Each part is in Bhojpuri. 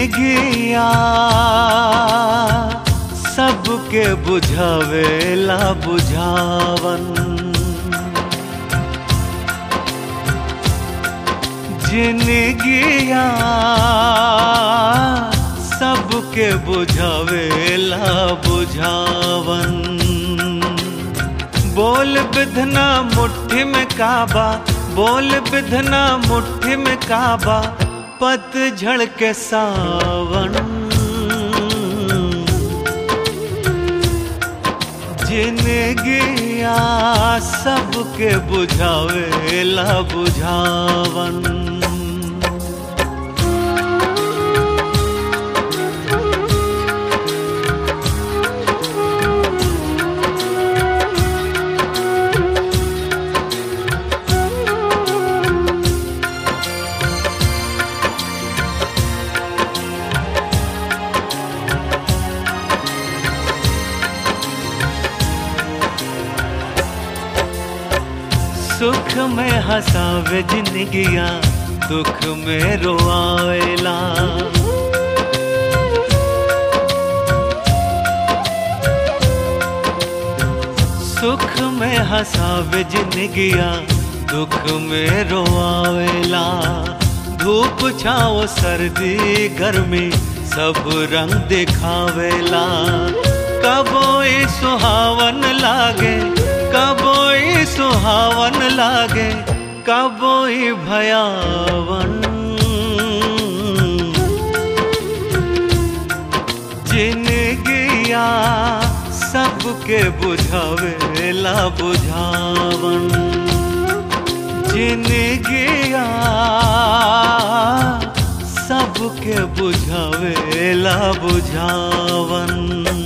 जिनगिया सबके बुझावेला बुझावन जिनगिया सबके बुझावेला बुझावन बोल बिधना मुट्ठी में काबा बोल बिधना मुट्ठी में काबा पतझड़ के सावन जिनगिया सबके बुझावेला बुझावन सुख में हंसावे जिंदगिया दुख में रोआवेला सुख में हंसावे जिंदगिया दुख में रोआवेला धूप छाओ सर्दी गर्मी सब रंग दिखावेला कबोई सुहावन लागे कबोई सुहावन लागे कबोई भयावन जिनगिया सबके बुझावेला बुझावन जिनगिया सबके बुझावेला बुझावन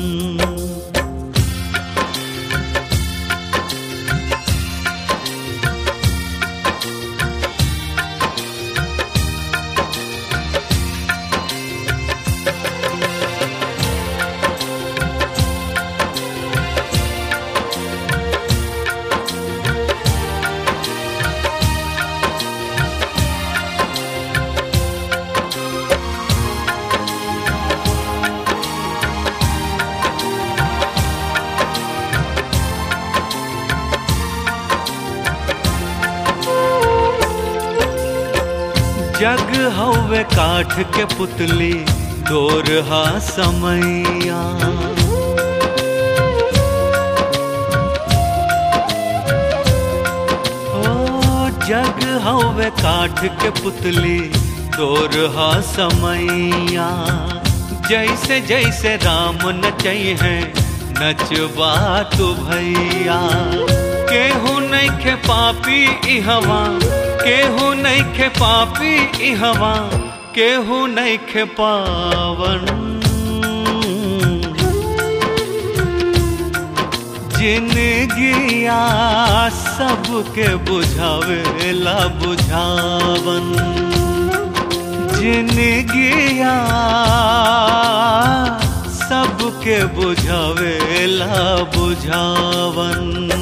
जग हवे काठ के पुतली दोरहा समैया ओ जग हवे काठ के पुतली दोरहा समैया जैसे जैसे राम नचई है नचबा तू भैया केहू नहीं खे पापी ई हवा केहू नहीं खे पापी ई हवा केहू नहीं खे पावन जिनगिया सबके बुझावेला बुझावन जिनगिया सबके बुझावेला बुझावन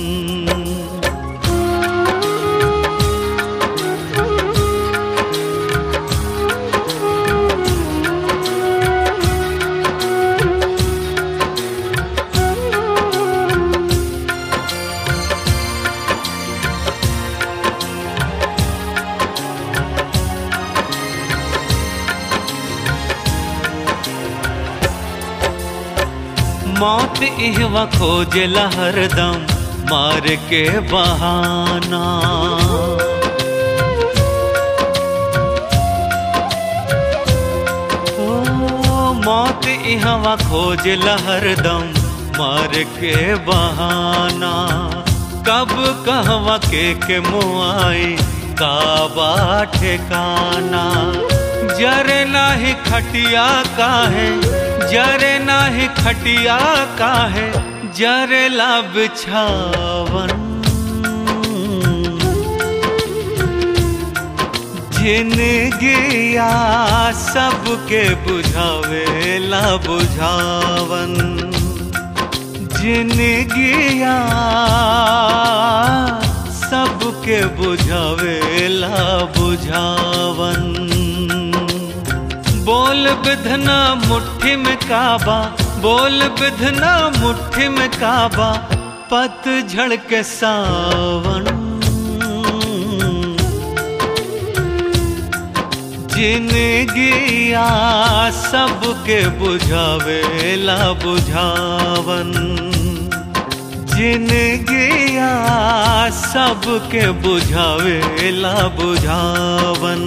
मौत इहवा खोजला हरदम मार के बहाना ओ मौत इहवा खोजला हरदम मार के बहाना कब कहवा के के मुआई काबा ठिकाना जरे नाही खटिया काहे जरे नाही खटिया काहे जरे ला बिछावन जिनगिया सबके बुझावेला बुझावन जिनगिया सबके बुझावेला बुझावन बोल बिधना मुट्ठी में काबा बोल बिधना मुट्ठी में काबा पतझड़ के सावन जिनगिया सबके बुझावेला बुझावन जिनगिया सबके बुझावेला बुझावन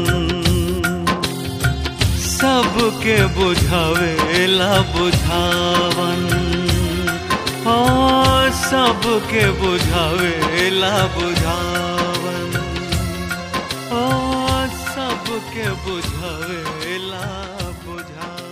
सबके बुझावेला बुझावन ओ सबके बुझावेला बुझावन ओ सबके बुझावेला बुझावन